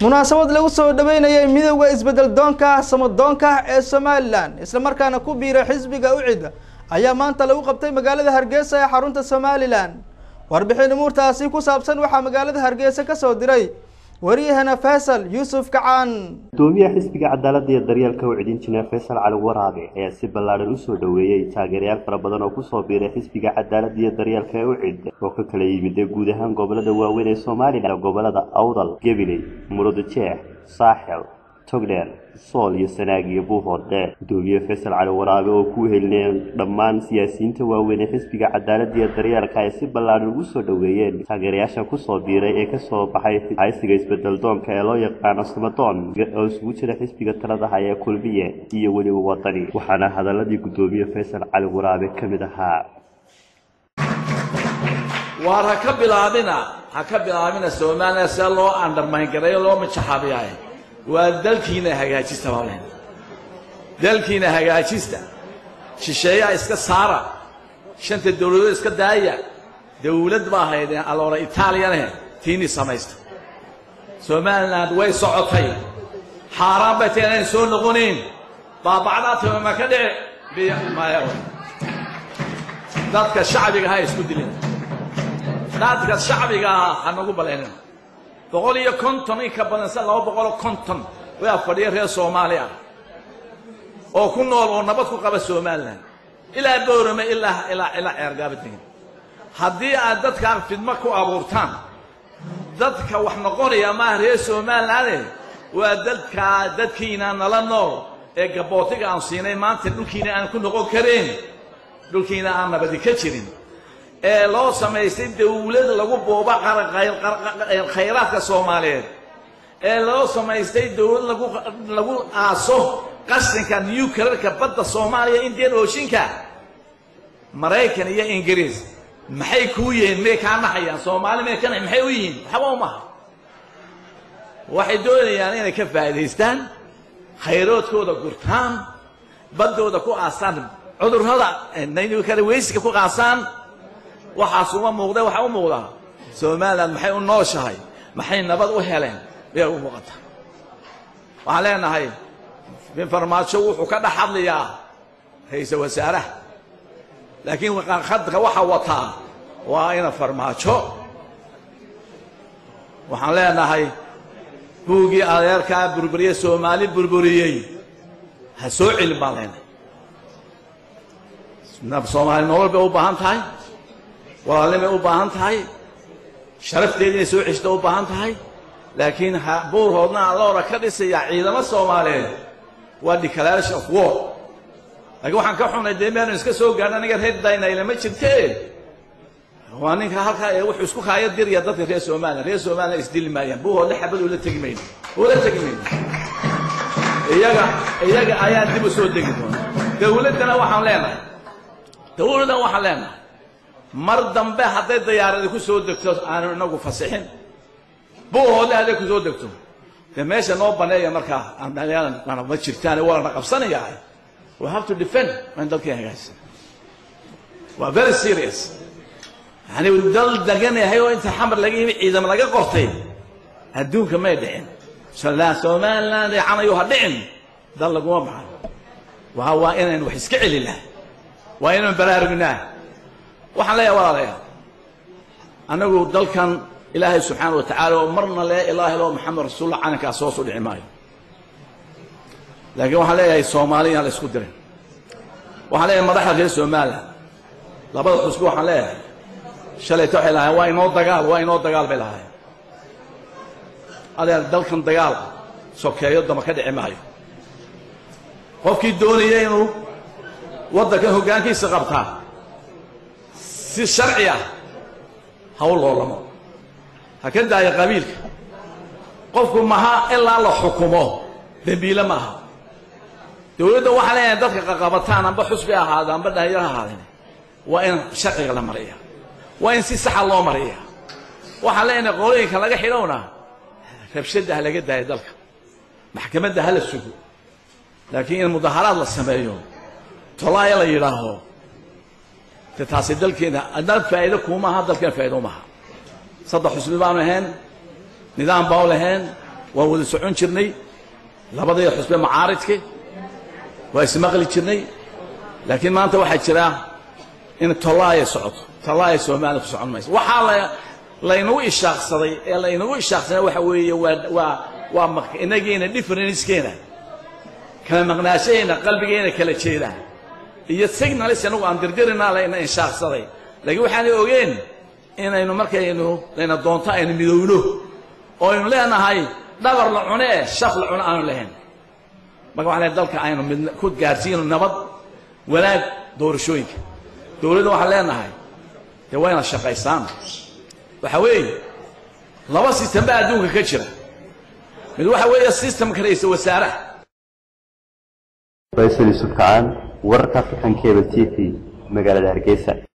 munaasabad lagu soo dhaweynayay midowda isbedel doonka samadoonka ee somalilan islamarkaana ku biiray xisbiga ucid ayaa maanta lagu qabtay magaalada hargeysa ee xarunta somalilan warbixin umuurtaasi ku saabsan waxaa magaalada hargeysa ka soo diray wariyahana faysal yuusuf kacaan gudoomiyaha xisbiga cadaaladda iyo daryeelka ucid injineer faysal cali waraabe ayaa si ballaadhan usoo dhoweeyey taageerayaal fara badan oo kusoo biiray xisbiga cadaaladda iyo daryeelka ee ucid oo ka kala yimidee guud ahaan gobolada waaweyn ee somalilan gobolada awdal gabiley murudajeex saaxel togdheer sool iyo sanaag iyo buuhoodhe gudoomiye faysal cali waraabe oo ku helineen dhammaan siyaasiyiinta waaweyn ee xisbiga cadaaladda iyo daryeelka ay si ballaadhan ugu soo dhoweeyeen taageerayaasha kusoo biiray ee kasoo baxay haysiga isbedel doonka ee loo yaqaano samadoon oo isugu jira xisbiga talada haya ee kulmiye iyo weliba wadani waxaana hadaladii gudoomiye faysal cali waraabe ka mid ahaa waar ha ka bilaabina ha ka bilaabina somalilan see loo andharmayngareeyo loo majaxaabiyaaye waa dalkiina hagaajista balen dalkiina hagaajista shisheeyaha iska saara shanta dawladood iska daaya dawlad baa haydeen aloora itaaliyane tiini samaysta somaliland way socotay xaaraan bay tahay inayn soo noqonayn baabacdaa timama ka dhici biy maya dadka shacbiga ha isku dilin dadka shacbiga ah ha nagu baleenin boqol iyo konton in ka badan sa laba boqoloo konton waa fadhiya reer soomaali ah oo ku nool oo nabad ku qaba somalilan ilaa boorame ilaa ilaa ilaa ceergaaba degan haddii aad dadkaan fidmo ku abuurtaan dadka wax noqonaya maaha reer somalilaane waa dadkaa dadkiina nala nool ee gabootiga aan siinay maanta dhulkiina aan ku noqon karayn dhulkiina aan nabadi ka jirin ee loo samaystay dawlad lagu booba khayraadka soomaaliyeed ee loo samaystay dawlad lagu lagu aaso qashinka newclearka badda soomaaliya indian oceanka maraykan iyo ingiriis maxay kuu yihiin may kaa naxayaan soomaali may ka nax maxay u yihiin waxba umaha waxay doonayaan inay ka faa'idaystaan khayroodkooda gurtaan baddooda ku aasaan cudurrada kale weysiga ku qaasaan waxaas uma muuqda waxaa u muuqdaa somalilan maxay u nooshahay maxay nabad u heleen bay u muuqataa waxaan leenahay bin farmaajo wuxuu ka dhex hadlayaa ra-iisal wasaaraha laakiin khadka waxa wataa waa ina farmaajo waxaan leenahay buuggii adeerkaa burburiye soomaali burburiyey ha soo celin baan leenahay soomaali nolol bay u baahan tahay walaalnimay u baahan tahay sharafteeda inay soo ceshto u baahan tahay laakiin buurhoodna aloora ka dhisayaa ciidamo soomaaliyeed waa declaration of war laakiin waxaan ka xunay dee meanu iska soo gaadhin aniga reer daynayla ma jirte waa ninka halkaa ee wuxuu isku kaaya diraya dadka reer somalilan reer somalilan isdili maayaan buurhoodna xabad ula tegi mayno ula tegi mayno iyaga iyaga ayaan dib u soo degi doona dawladdana waxaan leenahay dawladdan waxaan leenahay mar dambe hadday dayaaradi ku soo degto aanu inagu fasixin buuhoodle hadday ku soo degto dee meesha noo baneeya markaa ma jirtaan waa lana qabsanayaa we have to defend waa in dalkii hagaajisa waa very serious yani dal degan yahay oo inta xamar laga yimi ciidamo laga qortay adduunka may dhicin somaliland canayo ha dhicin dal laguma baxan waa waa inaynu wax iska celinaa waa inaynu baraarugnaa waxaan leeyahay walaalayaal annagu dalkan ilaahay subxaana wa tacaala oo marna lee ilaahi loo maxamed rasuullah calankaas hoos u dhici maayo laakiin waxaan leeyahay soomaali inaan la isku dirin waxaan leeyahay madaxda reer somalilan labada xusbi waxaan leeyahay shalayta waxay lahaayeen waa inoo dagaal waa inoo dagaal bay lahaayeen adeer dalkan dagaal sokeeyo dama ka dhici maayo qofkii doonaya inuu waddankan hoggaankiisa qabtaa si sharci ah ha u loolamo ha ka daayo qabiilka qofku maha ilaa la xukumo dembiile ma aha dawladda waxaa leeyahay dadka qaqabataan amba xusbi ahaada amba dhalinyaro ahaadeen waa in sharciga la mariya waa in si saxa loo mariya waxaan leenahay qolooyinka laga xidhowna rabshadda ha laga daayo dalka maxkamadda ha la sugo laakiin in mudaharaad la sameeyo tolaaya la yidhaaho de taasi dalkeena adnaan faa'iido kuumaha dalkeena faa'iido umaha saddex xusbi baanu ahayn nidaam baa u lahayn waan wada socon jirnay labadayda xusbe macaaridka waa ismaqli jirnay laakiin maanta waxaa jira in tollaaya socoto tollaaya soomaaliya ku socon mayso waxaa la laynagu ishaaqsaday ee laynagu ishaaqsaday waxa weeye waa waa waa maq- inagiina differencekeena kala maqnaashahayna qalbigeena kala jeeda iyo signalis anagu aan dirdirinaa layna inshaaqsaday laakiin waxaanay ogeen inaynu markaynu layna doonto aynu midowno oo aynu leenahay dhabar la cune ee shaf la cuno aanu lahayn marka waxaan leeyahay dalka aynu mid ku gaarsiino nabad wanaag doorashooyinka dowladda waxaan leenahay dee waa inaad shaqaysaan waxa weeye laba sistem baa adduunka ka jira mid waxa weeye systemka ra'iisul wasaaraha faysal yusuf kacaan wararka african cable t v magaalada hargeysa